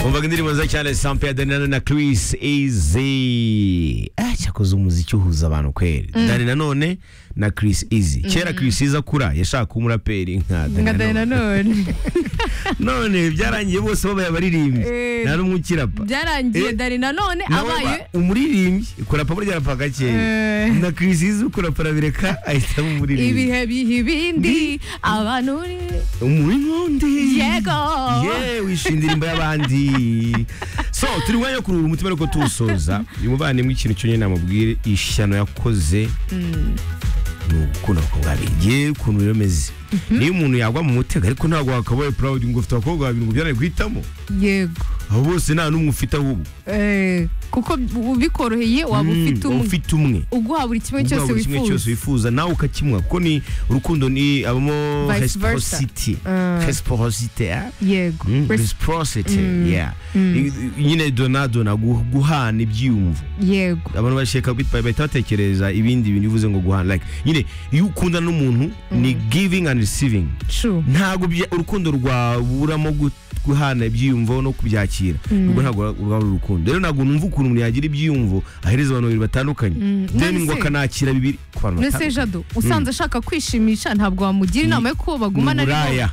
umvaga indirimbo nziza cyane sampe ya danirana na Chris Easy ah cyakoze umuziki uhuza abantu kweli dani nanone na Chris Easy kera Chris Easy akura yashaka kuba umuraperi nka Danny nka Danny Nanone. nanone none byarangiye bose babaye abaririmbyi Eh, nta n'umwe ukirapa byarangiye Eh, dani nanone nawe abaye ba- umuririmbyi kurapa burya arapa gakeya Eh. na Chris Easy ukurapa arabireka ahitamo umuririmbyi ibihe biha ibindi abantu uri- umuri nkundi yego yewe wishimye indirimbo y'abandi so turi mwanya wo kuruhura umutima ariko tuwusoza uyu muvandimwe ikintu cyonyine namubwire ishyano yakoze ni ugukunda abakobwa babiri yewe ukuntu biba bimeze niyo umuntu yagwa mu mutego ariko ntabwo wakabaye purawudi ngo ufite abakobwa babiri ngo byaraye guhitamo yego abo bose nta n'umwe ufite ahubwo Eh, kuko ubikoroheye waba Mm, ufite uba umwe ufite umwe uguha buri kimwe Ubwo cyose buri kimwe cyose wifuza wifuza nawe ukakimuha kuko ni urukundo ni abamo Vice versa. reciprocity Ah. reciprocity ah? yego Mm, Res- reciprocity Mm. yeah Mm. I- i- nyine donadona gu- guhana ibyiyumvo yego abantu bashaka bit- bahita batekereza ibindi bintu bivuze ngo guhana like nyine iyo ukunda n'umuntu ni giving and receiving true ntabwo bya- urukundo rwaburamo gu- guhana ibyiyumvo no kubyakira ubwo ntabwo rwaba ari urukundo rero ntabwo numva ukuntu umuntu yagira ibyiyumvo ahereza abantu babiri batandukanye Mm. then None ngo se- akanakira bibiri ku bantu nese jado usanze ashaka kwishimisha ntabwo wamugira inama yo ko bagumana ni ariko- uburaya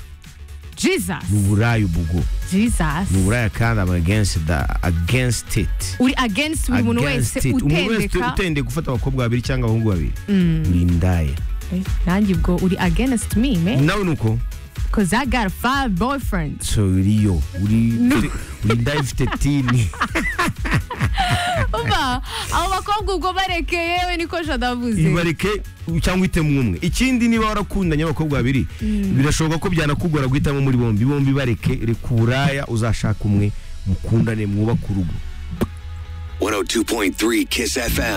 jesus ni uburaya ubwo jesus ni uburaya kandi aba against the- against it uri against buri muntu wese Against it. Umuntu wese utendeka utendeka gufata abakobwa babiri cyangwa abahungu babiri Mm. uri indaya Eh, nanjye ubwo uri against me man nawe ni uko cause i got five boyfriends so uriyo uri uri uri indaya ifite tini umva abo bakobwa ubwo bareke yewe niko jado avuze ibareke cyangwa uhitemo umwe ikindi niba warakundanye abakobwa babiri birashoboka ko byanakugora guhitamo muri bombi bombi bareke reka uburaya uzashaka umwe mukundane mwubake urugo 102.3 Kiss FM.